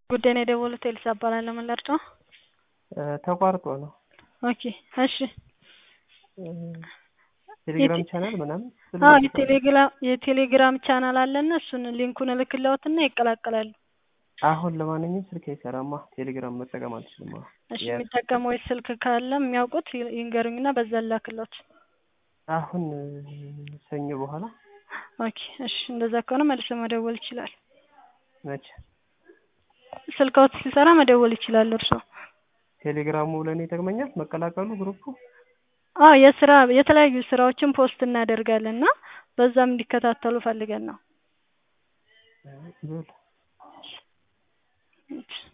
ጉዳይ ነው የደወሉት ኤልሳ እባላለሁ ምን ልርዳዎ? ተቋርጦ ነው። ኦኬ እሺ ቴሌግራም ቻናል ምናምን አዎ የቴሌግራም የቴሌግራም ቻናል አለና እሱን ሊንኩን እልክልዎትና ይቀላቀላሉ። አሁን ለማንኛውም ስልክ አይሰራማ ቴሌግራም መጠቀም አልችልም አሁን። እሺ የሚጠቀመው ስልክ ካለ የሚያውቁት ይንገሩኝና በዛ ልላክልዎት። አሁን ሰኞ በኋላ ኦኬ እሺ እንደዛ ከሆነ መልሰው መደወል ይችላል። መቼ? ስልክዎት ሲሰራ መደወል ይችላሉ እርስዎ። ቴሌግራሙ ለእኔ ይጠቅመኛል መቀላቀሉ ግሩፑ? አዎ የስራ የተለያዩ ስራዎችን ፖስት እናደርጋለን እና በዛም እንዲከታተሉ ፈልገን ነው። በል